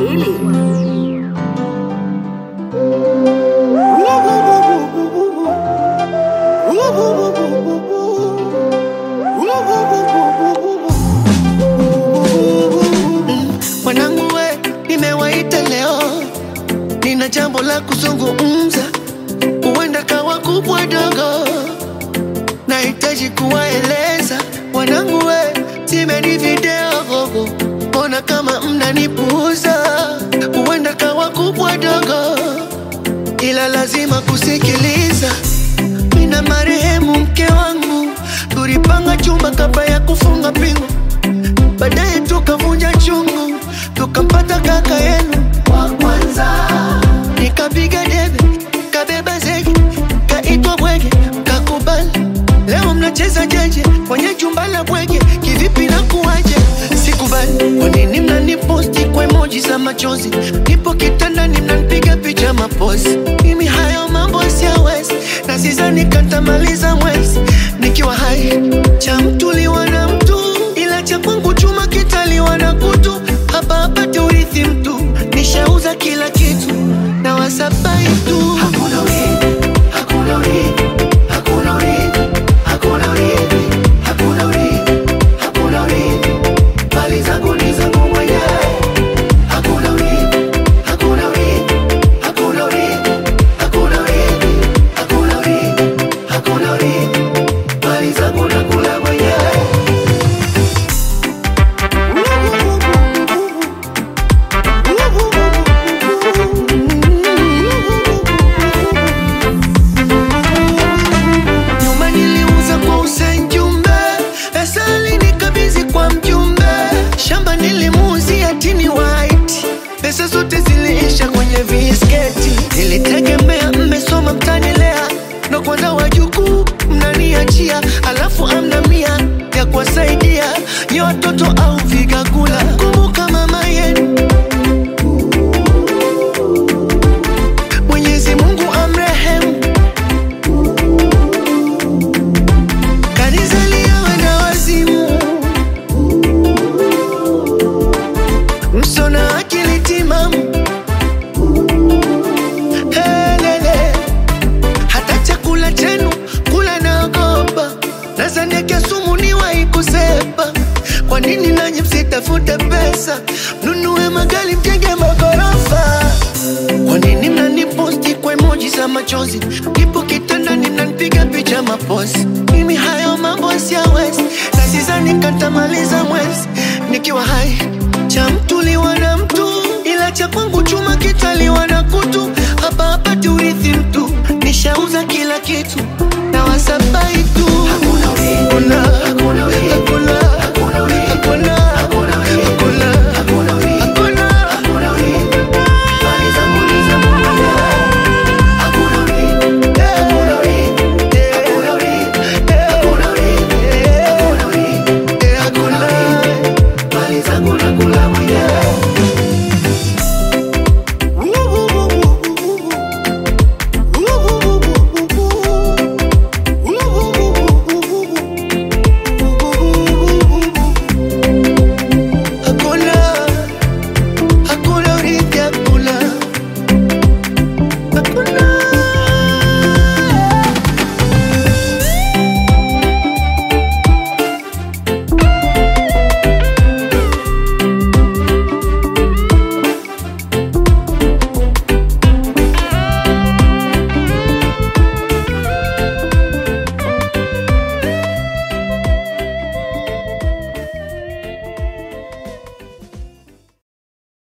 Swahili. Mwanangu we, nimewaita leo, nina jambo la kuzungumza, huenda kawa kubwa dogo, nahitaji kuwaeleza wanangu we, simeni video gogo, mbona kama mnanipuuza, huenda kawa kubwa dogo, ila lazima kusikiliza. Mina marehemu mke wangu, tulipanga chumba kabla ya kufunga pingu baadaye tukavunja chungu, tukampata kaka yenu wa kwanza. Nikapiga debe, kabeba zege, kaitwa bwege, kakubali. Leo mnacheza jeje kwenye chumba la bwege, kivipi na kuwaje? Sikubali. Kwa nini mnaniposti kwa emoji za machozi? Nipo kitandani mnanipiga picha mapozi. Mimi hayo mambo siyawezi, na sizani katamaliza mwezi nikiwa hai. Cha mtu liwa na mtu, ila cha kwangu chuma kitaliwa na kutu. Hapa hapati urithi mtu, nishauza kila kitu na wasabai tu. Hakuna urithi, hakuna urithi, hakuna urithi, hakuna urithi, hakuna urithi, hakuna urithi. Mali zangu ni zangu mwenyewe. Hakuna urithi, hakuna urithi, hakuna urithi, hakuna urithi, hakuna urithi, hakuna urithi. Mali zangu nakula mwenyewe. Nyuma niliuza kwa Hussein Jumbe, pesa alinikabidhi kwa mjumbe. Shamba nilimuuzia Tini White, pesa zote ziliisha kwenye visketi. Nilitegemea mmesoma mtanilea, ndo kwanza wajukuu mnaniachia, alafu amna mia ya kuwasaidia nye watoto au vigakula. Kumbuka mama yenu Mwenyezi Mungu amrehemu Kanizalia wenda wazimu, msona akili timamu. Helele, hata chakula chenu kula naogopa, nazaniake sumu niwahi kusepa. Kwa nini nanyi msitafute pesa, mnunue magari, mjenge magorofa? Kwa nini mnaniposti kwa emoji za machozi? Nipo kitandani mnanipiga picha mapozi. Mimi hayo mambo siyawezi, na sizani katamaliza mwezi nikiwa hai. Cha mtu liwa na mtu, ila cha kwangu chuma kitaliwa na kutu. Hapa hapati urithi mtu, nishauza kila kitu na wasabai